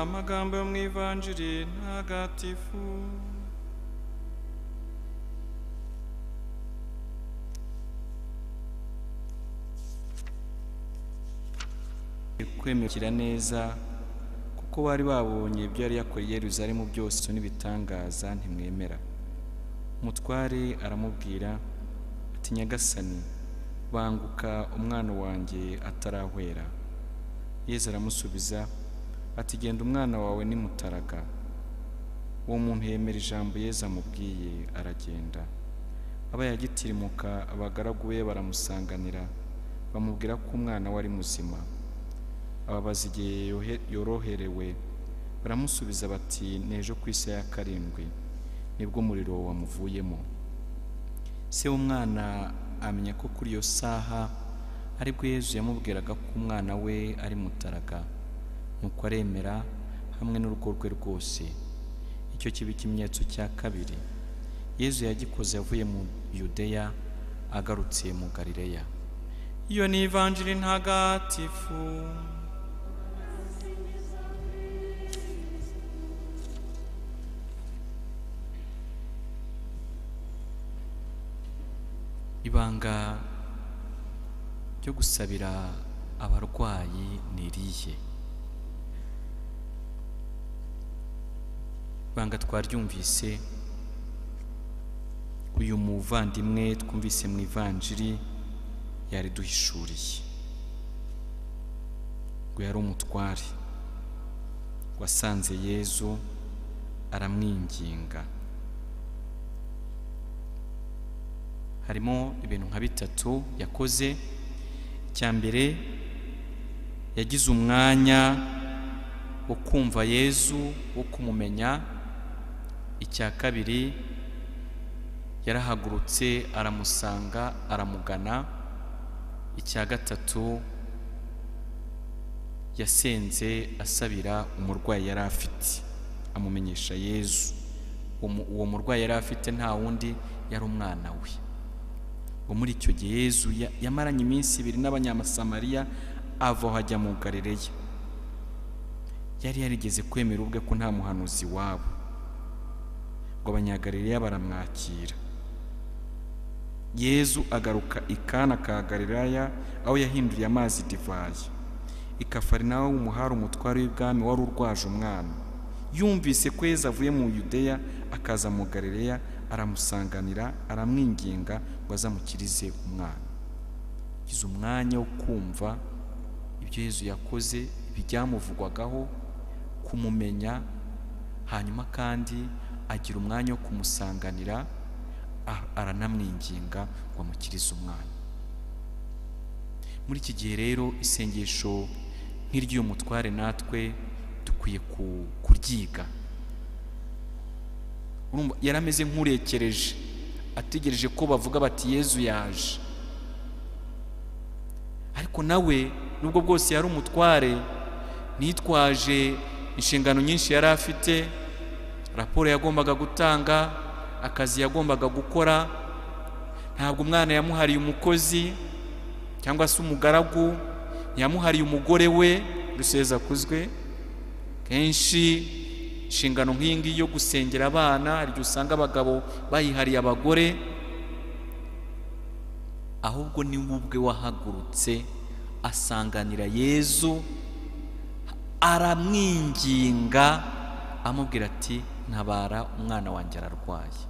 amagambo yo mu ivanjiri ntagatifu kwemekira neza kuko bari babonye ibyo yari yakoreye Yerusalemu byose n'ibitangaza ntimwemera umutware aramubwira ati nyagasani banguka umwana wanjye atarahwera yezu aramusubiza ati genda umwana wawe ni mutaraga uwo muntu yemera ijambo yezu amubwiye aragenda abayagitirimuka abagaragu be baramusanganira bamubwira ko umwana we ari muzima ababaza igihe yoroherewe baramusubiza bati nejo ku isi ya karindwi nibwo umuriro wamuvuyemo se w'umwana amenya ko kuri iyo saha aribwo Yezu yamubwiraga ko umwana we ari mutaraga nuko aremera hamwe n'urugo rwe rwose icyo kiba ikimenyetso cya kabiri Yezu yagikoze avuye mu yudeya agarutse mu garileya iyo ni ivanjiri ntagatifu ibanga ryo gusabira abarwayi ni irihe ibanga twaryumvise uyu muvandimwe twumvise mu ivanjiri yariduhishuriye ngo yari umutware wasanze yezu aramwinginga harimo ibintu nka bitatu yakoze icya mbere yagize umwanya wo kumva yezu wo kumumenya icya kabiri yarahagurutse aramusanga aramugana icya gatatu yasenze asabira umurwayi yari afite amumenyesha yezu uwo murwayi yari afite nta wundi yari umwana we muri icyo gihe Yezu yamaranye iminsi ibiri n'abanyamusamariya ava aho ajya mu garireya yari yarigeze kwemera ubwe ko nta muhanuzi wabo ngo abanyagarireya baramwakira Yezu agaruka ikana ka garireya aho yahinduriye amazi divayi ikafari nawe umuhari umutware w'ibwami wari urwaje umwana yumvise ko Yezu avuye mu yudeya akaza mu garireya aramusanganira aramwinginga ngo azamukirize umwana yize umwanya wo kumva ibyo Yezu yakoze ibyamuvugwagaho kumumenya hanyuma kandi agira umwanya wo kumusanganira aranamwinginga ngo amukirize umwana muri iki gihe rero isengesho nk'iry'uyu mutware natwe dukwiye kuryiga yari ameze nk'urekereje ategereje ko bavuga bati yezu yaje ariko nawe nubwo bwose yari umutware nitwaje inshingano nyinshi yari afite raporo yagombaga gutanga akazi yagombaga gukora ntabwo umwana yamuhariye umukozi cyangwa se umugaragu ntiyamuhariye umugore we ruseza kuzwe kenshi inshingano nk'iyi ngiyi yo gusengera abana hari igihe usanga abagabo bayihariye abagore ahubwo ni ubwe wahagurutse asanganira yezu aramwinginga amubwira ati ntabara umwana wanjye ararwaye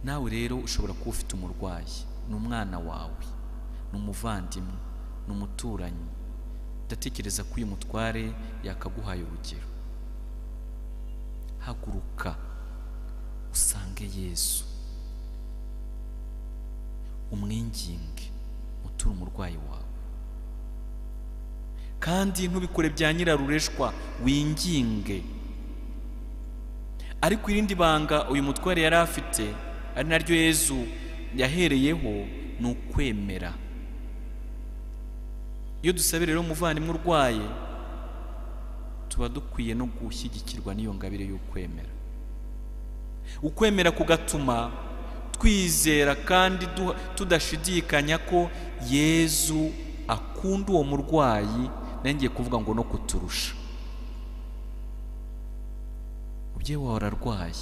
nawe rero ushobora kuba ufite umurwayi ni umwana wawe ni umuvandimwe ni umuturanyi ndatekereza ko uyu mutware yakaguhaye urugero haguruka usange yezu umwinginge uture umurwayi wawe kandi ntubikore bya nyirarureshwa winginge ariko irindi banga uyu mutware yari afite ari naryo yezu yahereyeho ni ukwemera iyo dusabira rero umuvandimwe urwaye tuba dukwiye no gushyigikirwa n'iyo ngabire y'ukwemera ukwemera kugatuma twizera kandi tudashidikanya ko yezu akunda uwo murwayi ngiye kuvuga ngo no kuturusha mubyeyi wawe ararwaye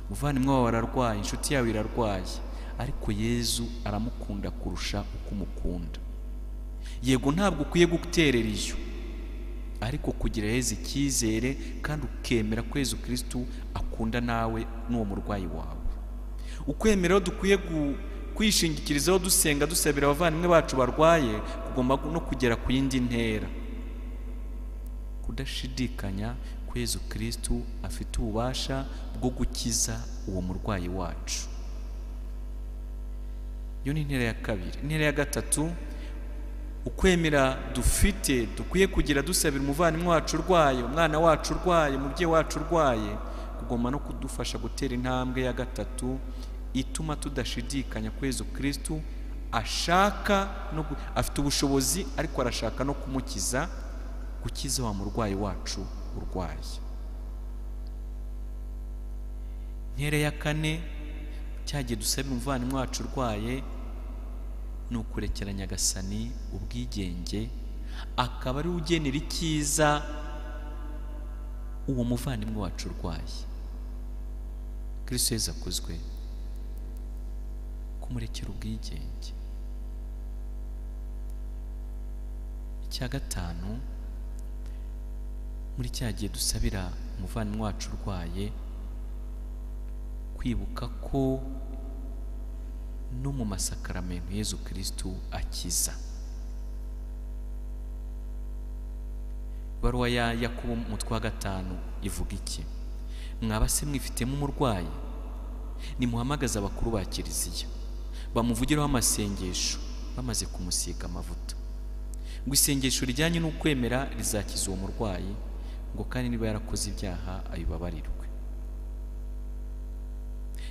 umuvandimwe wawe ararwaye inshuti yawe irarwaye ariko yezu aramukunda kurusha uko umukunda yego ntabwo ukwiye guterera iyo ariko kugira heza icyizere kandi ukemera ko Yezu kirisitu akunda nawe n'uwo murwayi wawe ukwemera dukwiye kwishingikirizaho dusenga dusabira abavandimwe bacu barwaye kugomba no kugera ku yindi ntera kudashidikanya ko Yezu kirisitu afite ububasha bwo gukiza uwo murwayi wacu iyo ni intera ya kabiri intera ya gatatu ukwemera dufite dukwiye kugira dusabira umuvandimwe wacu urwaye umwana wacu urwaye umubyeyi wacu urwaye kugomba no kudufasha gutera intambwe ya gatatu ituma tudashidikanya ko Yezu kirisitu ashaka no gu- afite ubushobozi ariko arashaka no kumukiza gukiza wa murwayi wacu urwaye intera ya kane cyagiye dusabira umuvandimwe wacu urwaye ni ukurekera nyagasani ubwigenge akaba ari we ugenera icyiza uwo muvandimwe wacu urwaye kristo yezu akozwe kumurekera ubwigenge icya gatanu muri cya gihe dusabira umuvandimwe wacu urwaye kwibuka ko no mu masakaramentu Yezu kirisitu akiza ibaruwa ya yakobo umutwe wa gatanu ivuga iki mwaba se mwifitemo umurwayi nimuhamagaze abakuru ba kiliziya bamuvugireho amasengesho bamaze kumusiga amavuta ngo isengesho rijyanye n'ukwemera rizakiza uwo murwayi ngo kandi niba yarakoze ibyaha abibabarirwe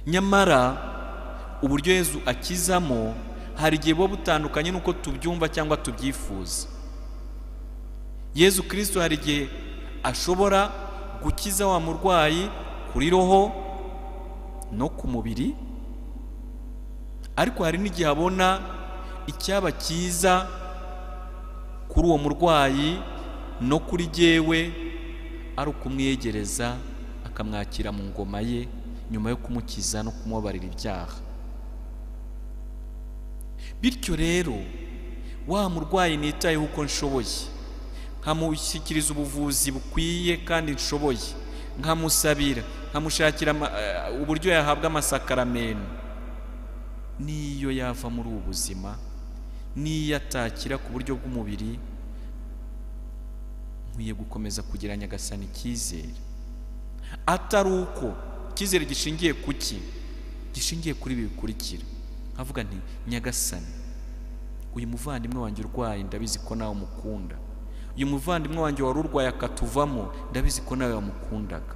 nyamara uburyo Yezu akizamo hari igihe buba butandukanye n'uko tubyumva cyangwa tubyifuza Yezu kirisito hari igihe ashobora gukiza wa murwayi kuri roho no ku mubiri ariko hari n'igihe abona icyaba cyiza kuri uwo murwayi no kuri jyewe ari ukumwegereza akamwakira mu ngoma ye nyuma yo kumukiza no kumubabarira ibyaha bityo rero wa murwayi nitayeho uko nshoboye nkamushyikiriza ubuvuzi bukwiye kandi nshoboye nkamusabira nkamushakira ama- eh, uburyo yahabwa amasakaramentu n'iyo yava muri ubu buzima n'iyo atakira ku buryo bw'umubiri nkwiye gukomeza kugira nyagasani icyizere atari uko icyizere gishingiye ku ki gishingiye kuri ibi bikurikira nkavuga nti nyagasani uyu muvandimwe wanjye urwaye ndabizi ko nawe umukunda uyu muvandimwe wanjye wari urwaye akatuvamo ndabizi ko nawe wamukundaga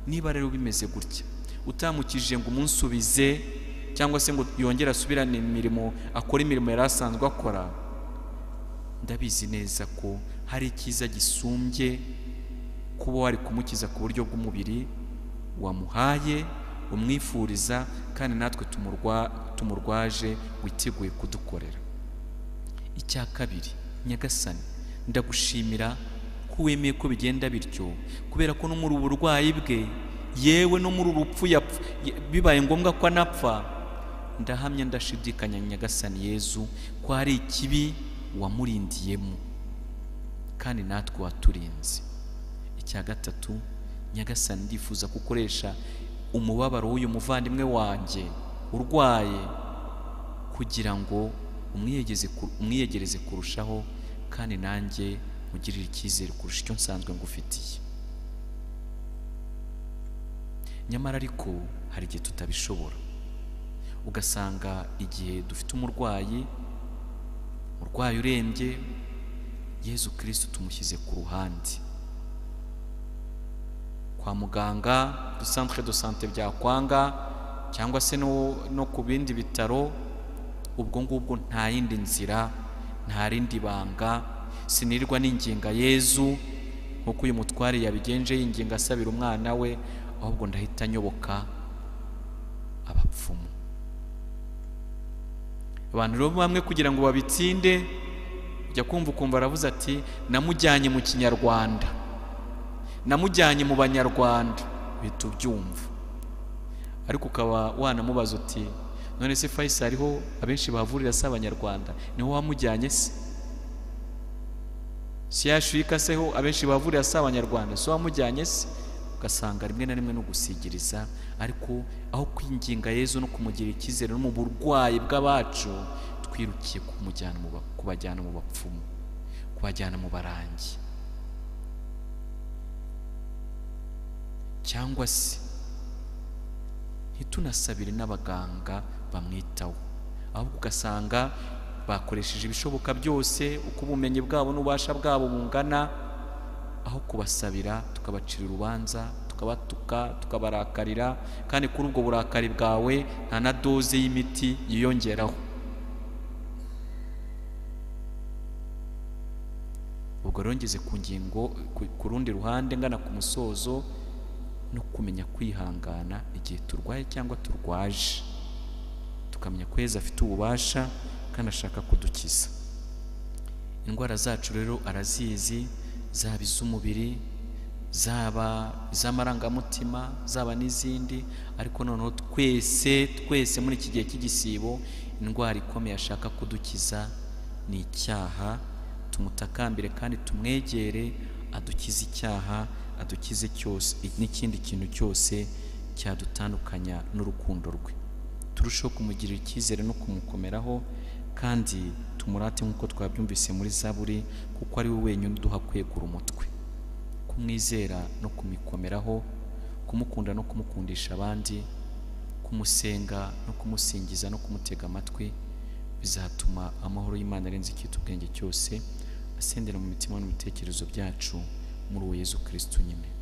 niba rero bimeze gutya utamukije ngo umunsubize cyangwa se ngo yongere asubirane imirimo akora imirimo yari asanzwe akora ndabizi neza ko hari icyiza gisumbye kuba wari kumukiza ku buryo bw'umubiri wamuhaye umwifuriza kandi natwe tumurwa- tumurwaje witeguye kudukorera icya kabiri nyagasani ndagushimira ko wemeye ko bigenda bityo kubera ko no muri ubu burwayi bwe yewe no muri urupfu yapfu ye- bibaye ngombwa ko anapfa ndahamya ndashidikanya nyagasani yezu ko hari ikibi wamurindiyemo kandi natwe waturinze icya gatatu nyagasani ndifuza ko ukoresha umubabaro w'uyu muvandimwe wanjye urwaye kugira ngo umwiyegeze ku- umwiyegereze kurushaho kandi nanjye mugirire icyizere kurusha icyo nsanzwe ngufitiye nyamara ariko hari igihe tutabishobora ugasanga igihe dufite umurwayi umurwayi urembye yezu kirisitu tumushyize ku ruhande kwa muganga du centre de santé byakwanga cyangwa se no, no ku bindi bitaro ubwo ngubwo nta yindi nzira nta rindi banga sinirwa n'inginga yezu nk'uko uyu mutware yabigenje yinginga asabira umwana we ahubwo ndahita nyoboka abapfumu abantu rero bamwe kugira ngo babitsinde jya kumva ukumva aravuze ati namujyanye mu kinyarwanda namujyanye mu banyarwanda uhita ubyumva ariko ukaba wanamubaza uti none se fayisali ho abenshi bahavurira si abanyarwanda niho wamujyanye se si yashuka se ho abenshi bavurira si abanyarwanda si wamujyanye se ugasanga rimwe na rimwe no gusigiriza ariko aho kwinginga yezu no kumugira icyizere no mu burwayi bw'abacu twirukiye kumujyana mu ba- kubajyana mu bapfumu kubajyana mu barangi cyangwa se ntitunasabire n'abaganga bamwitaho ahubwo ugasanga bakoresheje ibishoboka byose uko ubumenyi bwabo n'ububasha bwabo bungana aho kubasabira tukabacira urubanza tukabatuka tukabarakarira kandi kuri ubwo burakari bwawe nta na doze y'imiti yiyongeraho ubwo rero ngeze ku ngingo ku- ku rundi ruhande ngana ku musozo no kumenya kwihangana igihe turwaye cyangwa turwaje tukamenya ko yezu afite ububasha kandi ashaka kudukiza indwara zacu rero arazizi zaba iz'umubiri zaba iz'amarangamutima zaba n'izindi ariko noneho twese twese muri iki gihe cy'igisibo indwara ikomeye ashaka kudukiza ni icyaha tumutakambire kandi tumwegere adukize icyaha adukize cyose n'ikindi kintu cyose cyadutandukanya n'urukundo rwe turusheho kumugirira icyizere no kumukomeraho kandi tumurate nk'uko twabyumvise muri zaburi kuko ari we wenyine uduha kwegura umutwe kumwizera no kumikomeraho kumukunda no kumukundisha abandi kumusenga no kumusingiza no kumutega amatwi bizatuma amahoro y'imana arenze icyita ubwenge cyose asendera mu mitima no mu bitekerezo byacu muri uwo yezu kirisito nyine